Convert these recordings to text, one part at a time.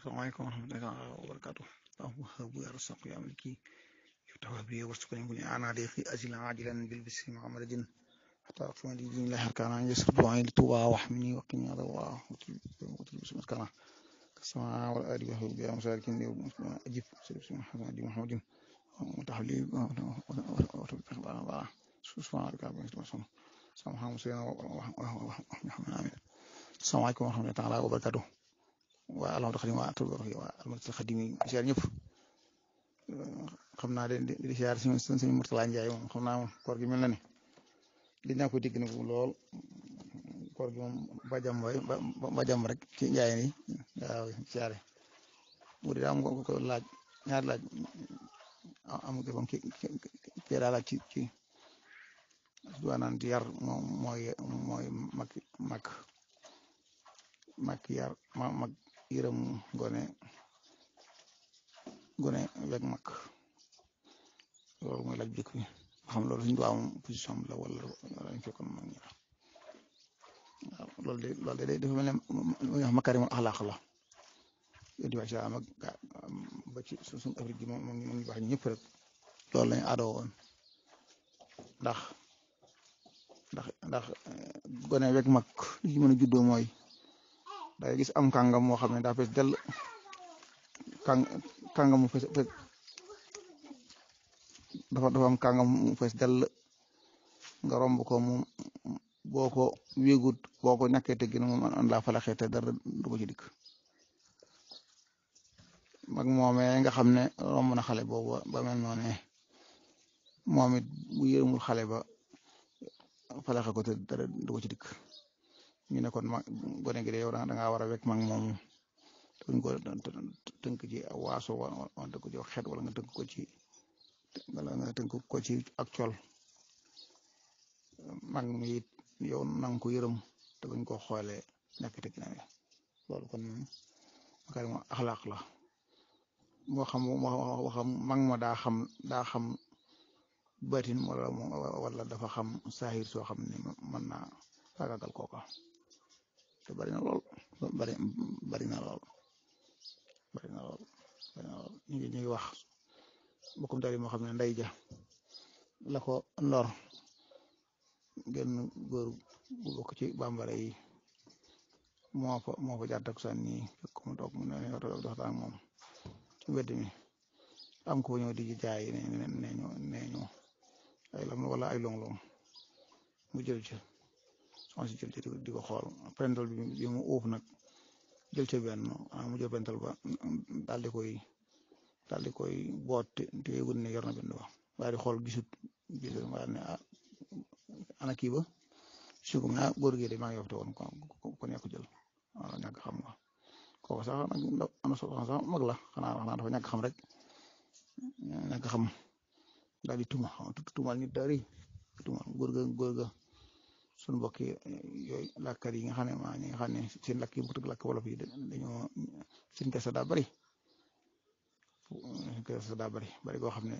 Assalamualaikum warahmatullahi wabarakatuh. اللهم هب وارزق يا ملكي يفتح بي وارزقني كل انا ضيقي اجلا عاجلا بالبسم محمد حتى اقسم لي دين الله كان عن يسر دعائي لتوبا واحمني وقني عذاب الله وطلب بسم كان السماء والارض وهو بها مسالكين اجب بسم محمد محمد وتحلي وتوفيق الله سبحان ربك رب العزة عما سبحان مسلمين آمين السلام عليكم ورحمة الله تعالى وبركاته waa alhamdu xadim waa atul yi waa almadul xadim yi siyaar ñëpp xam naa de di siyaar si suñu Murtala Njaay moom xam naa moom koor gi mel na ne li naa ko dégg nag lool koor gi moom ba jàmm waay ba jàmm rek ci njaay ni waaw siyaare bu dee am ko ko laaj ñaar laaj am ko moom ki ki daa laaj ci ci duwaanaan ci yar moom mooy mooy mag mag mag yar ma mag yërëm gone gone weg mag loolu mooy laaj bi bi xam loolu suñu am position la wala wala ñu fekkoon mag ñi waaw loolu de loolu de dafa mel ne lu ñuy wax makarimul axlaaq la yonent bi salaam ak ba ci suñu Afrique gi moom moom ñu baax ñëpp rek loolu lañu aadoo woon ndax ndax ndax gone weg mag li ci mën a juddoo mooy day gis am kàngam moo xam ne daa fees dell kàng kàngam mu fees dafa dafa am kàngam mu fees dell nga romb ko mu boo ko wéegut boo ko ñàkkee teggin mu man laa falaxee te dara du ko ci dikk mag moomee nga xam ne romb na xale boobu ba mel noonu moom it bu yërëmul xale ba falaxe ko te dara du ko ci dikk ñu ne kon mag gone gi de yow da ngaa war a wekk mag moomu tënk ko tënk ci waaso wala tënk ko ci xeet wala nga tënk ko ci wala nga tënk ko ci ak col mag mi it yow nang ko yërëm te bañ ko xoolee nekk te ginnaaw loolu kon makarim axlaaq la moo xam moo xam mag ma daa xam daa xam batin wala wala dafa xam saahir soo xam ne mën naa faagagal kooka te bari na lool bari bari na lool bari na lool bari na lool ñu ngi ñu ngi wax bokkum tali moo xam ne ndey ja la ko lor genn góor bu bokk ci bambara yi moo fa moo fa jaar takkusaan nii fekk mu toog mu ne ne dox waxtaan moom ci mbedd mi am ko ñëw di jaay ne ne neñu neñu ay lam wala ay long-long mu jël ci soxna si jël ci di ko xool pental bi bi mu uuf nag jël ca benn mu jël pental ba daal di koy daal di koy boot te yëgul ne yor na benn ba waaye di xool gisut gisut waaye ne ah ana kii ba su ko ah góor gi de maa ngi yofte woon ko ko nekk jël waaw ñàkk xam nga kooku sax nag ana soxna sax mag la xanaa xanaa dafa ñàkk xam rek ñàkk xam daal di tuma tumal nit daal di tumal góor ga góor ga suñu mbokk yooyu làkkat yi nga xam ne maa ñi nga xam ne seen làkk yi bu tëgg làkk wolof yi dañoo seen kese daa bari seen kese daa bari bari koo xam ne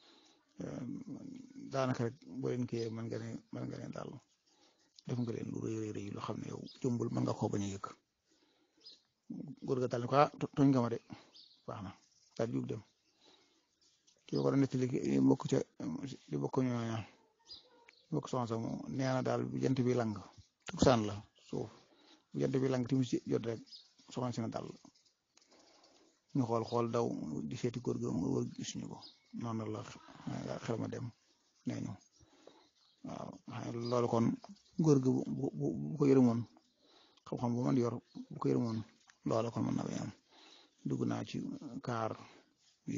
daanaka rek boo leen kiyee mën nga ne mën nga ne daal def nga leen lu rëy rëy loo xam ne yow jombul mën nga koo bañ a yëg góor ga daal ne ko ah tooñ nga ma de baax na daal di jug dem kii ko doon nettali li bokk ca li bokk ñooña bokk soxna sax nee na daal bu jant bi lang tuksaan la suuf bu jant bi lang timis jot rek soxna si na daal ñu xool xool daw di seeti góor gi mu wër gisuñu ko noonu la xel ma dem nee ñu waaw loolu kon góor gi bu bu bu ko yërëmoon xam-xam bu man yor bu ko yërëmoon loolu kon mën na bañ am dugg naa ci kaar bi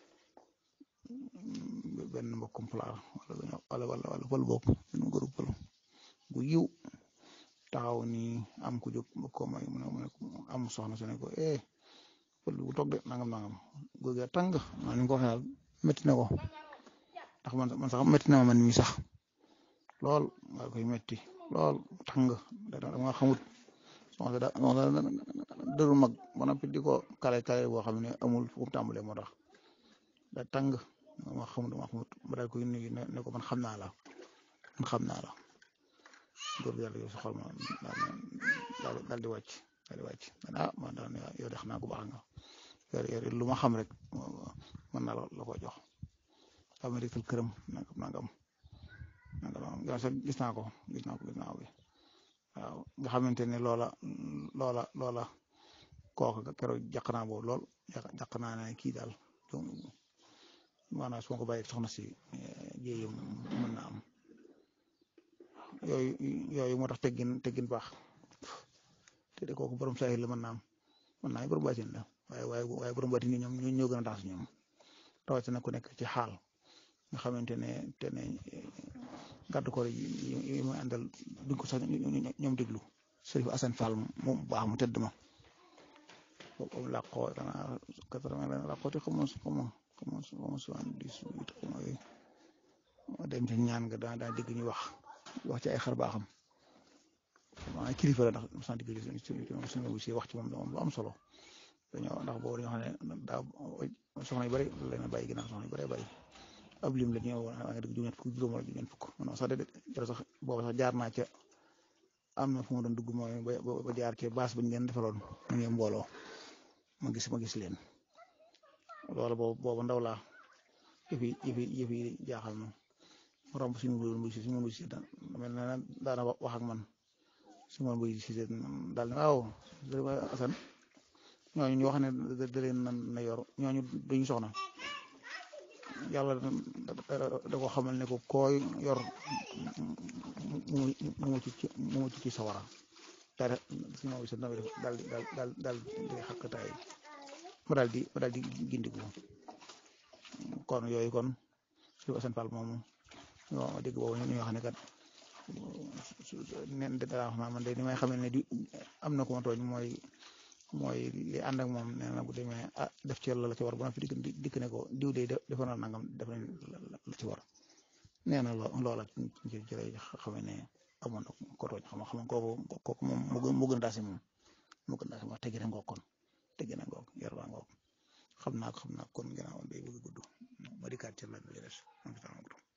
benn mbokkum pulaar wala wala wala pël boobu benn góoru pël bu yiw taxaw ni am ku jóg mbokko may mu ne mu ne am soxna su ne ko eh pël bu toog de nangam nangam góor gi tàng maa ni ko waxee daal métti na ko ndax man man sax métti na ma man mii sax lool waa koy métti lool tàng dama xamut soxna da dëru mag ba noppi di ko kale kale boo xam ne amul fu mu tàmbalee moo tax da tàng ma xamut ma xamut ba daal koy nuyu ne ko man xam naa la man xam naa la góor gi yàlla yow sa xol ma daal di wàcc daal di wàcc ah man daal yow de xanaa ku baax nga yor yor lu ma xam rek mën naa la ko jox xam nga dikkal këram nangam nangam nangam yow sax gis naa ko gis naa ko gis naa ko waaw nga xamante ne loola loola loola kooka keroog jàq naa boobu lool jàq naa ne kii daal maanaam su ma ko bàyyi soxna si jéeyam mën na am yooyu yooyu moo tax teggin teggin baax te de kooku borom saahir la mën naa am mën naa borom baatin la waaye waaye waaye borom baatin yi ñoom ñoo gën a tax si ñoom rawatina ku nekk ci xaal nga xamante ne te ne gàddu ko yi muy àndal duñ ko sax ñoom déglu Sërif Asan Fall moom baax mu tëdd ma boobu làqoo danaa quatre-vingt la làqoo te xamoo xamoo xamoo xamoo soixante-dix-huit xamoo yooyu dem ci ñaan nga daa daa dégg ñu wax wax ci ay xar baaxam maa kilifa la ndax sant digg suñu si wax ci moom moom lu am solo dañoo ndax boobu dañoo xam ne daa soxna yu bëri la na bàyyi ginnaaw soxna yu bëri bàyyi ab lim la ñëw waa nga dëgg juróom fukk juróom wala juróom fukk non sax de jërë sax boobu sax jaar naa ca am na fu ma doon dugg mooy ba jaar ca baas ba ñu leen defaloon mu ngi mbooloo ma gis ma gis leen loolu boobu boobu ndaw laa yëf yi yëf yi yëf yi jaaxal ma mu romb suñu mbuy si suñu mbuy si mel na daana wax ak man suñu mbuy si daal ne waaw Asan ñooñu ñu wax ne da leen na yor ñooñu duñu soxna yàlla da ko xamal ne ko kooy yor mu mu ci mu mu ci sawara daal si moom sa nawe daal daal daal daal di xakkataay ma daal di ma daal di gindiku kon yooyu kon su Asan Fall moomu ñoo dégg boobu ñu wax ne kat nen dara wax naa man de ni may xamee ne di am na ko ma tooñ mooy mooy li ànd ak moom nee na bu demee ah def ci la la ci war ba na fi dikk dikk ne ko diw de defa na nangam def nañ la ci war nee na loola ci ci lay xamee ne amoon na ko tooñ xam xam kooku kooku moom mu gën a daasi moom mu gën a daasi moom teggi na ngoog kon teggi na ngoog yar baa ngoog xam naa ko xam naa kon gannaaw day bëgg gudd ma dikkaat ci la li des